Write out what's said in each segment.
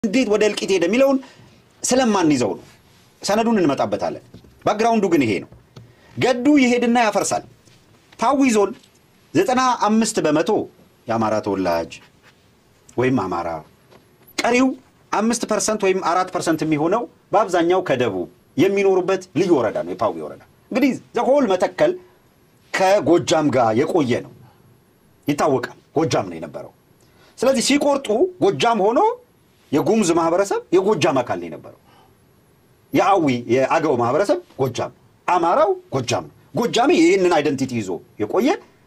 እንዴት ወደ እልቂት ሄደ የሚለውን ስለማንይዘው ነው። ሰነዱን እንመጣበታለን። ባክግራውንዱ ግን ይሄ ነው። ገዱ ይሄድና ያፈርሳል። ፓዊ ዞን ዘጠና አምስት በመቶ የአማራ ተወላጅ ወይም አማራ፣ ቀሪው አምስት ፐርሰንት ወይም አራት ፐርሰንት የሚሆነው በአብዛኛው ከደቡብ የሚኖሩበት ልዩ ወረዳ ነው የፓዊ ወረዳ። እንግዲህ ዘሆል መተከል ከጎጃም ጋር የቆየ ነው ይታወቃል። ጎጃም ነው የነበረው። ስለዚህ ሲቆርጡ ጎጃም ሆኖ የጉሙዝ ማህበረሰብ የጎጃም አካል ነው የነበረው። የአዊ የአገው ማህበረሰብ ጎጃም፣ አማራው ጎጃም ነው። ጎጃሜ ይህንን አይደንቲቲ ይዞ የቆየ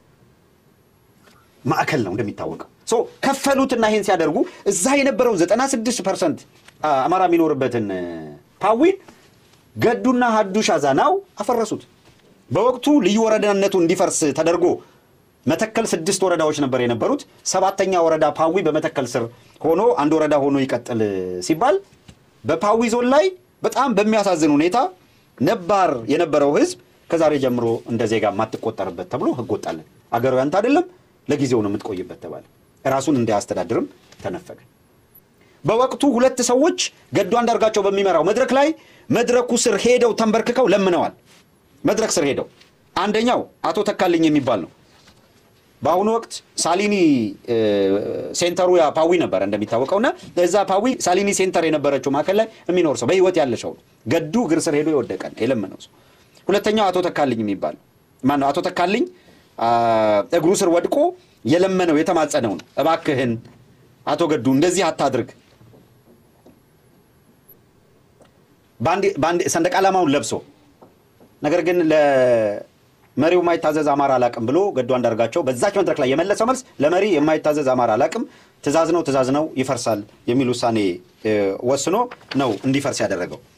ማዕከል ነው እንደሚታወቀው። ሶ ከፈሉትና ይህን ሲያደርጉ እዛ የነበረውን 96 ፐርሰንት አማራ የሚኖርበትን ፓዊን ገዱና ሀዱሽ አዛናው አፈረሱት። በወቅቱ ልዩ ወረዳነቱ እንዲፈርስ ተደርጎ መተከል ስድስት ወረዳዎች ነበር የነበሩት። ሰባተኛ ወረዳ ፓዊ በመተከል ስር ሆኖ አንድ ወረዳ ሆኖ ይቀጥል ሲባል በፓዊ ዞን ላይ በጣም በሚያሳዝን ሁኔታ ነባር የነበረው ህዝብ ከዛሬ ጀምሮ እንደ ዜጋ የማትቆጠርበት ተብሎ ህግ ወጣለን። አገሩ ያንተ አይደለም፣ ለጊዜው ነው የምትቆይበት ተባለ። ራሱን እንዳያስተዳድርም ተነፈገ። በወቅቱ ሁለት ሰዎች ገዱ አንዳርጋቸው በሚመራው መድረክ ላይ መድረኩ ስር ሄደው ተንበርክከው ለምነዋል። መድረክ ስር ሄደው አንደኛው አቶ ተካልኝ የሚባል ነው። በአሁኑ ወቅት ሳሊኒ ሴንተሩ ያ ፓዊ ነበረ እንደሚታወቀው እና እዛ ፓዊ ሳሊኒ ሴንተር የነበረችው ማዕከል ላይ የሚኖር ሰው በህይወት ያለ ሰው ነው። ገዱ እግር ስር ሄዶ የወደቀ የለመነው ሰው። ሁለተኛው አቶ ተካልኝ የሚባል ማነው? አቶ ተካልኝ እግሩ ስር ወድቆ የለመነው የተማጸነው ነው። እባክህን አቶ ገዱ እንደዚህ አታድርግ፣ ሰንደቅ ዓላማውን ለብሶ ነገር ግን ለመሪው የማይታዘዝ አማራ አላቅም ብሎ ገዱ አንዳርጋቸው በዛች መድረክ ላይ የመለሰው መልስ ለመሪ የማይታዘዝ አማራ አላቅም፣ ትእዛዝ ነው ትእዛዝ ነው ይፈርሳል የሚል ውሳኔ ወስኖ ነው እንዲፈርስ ያደረገው።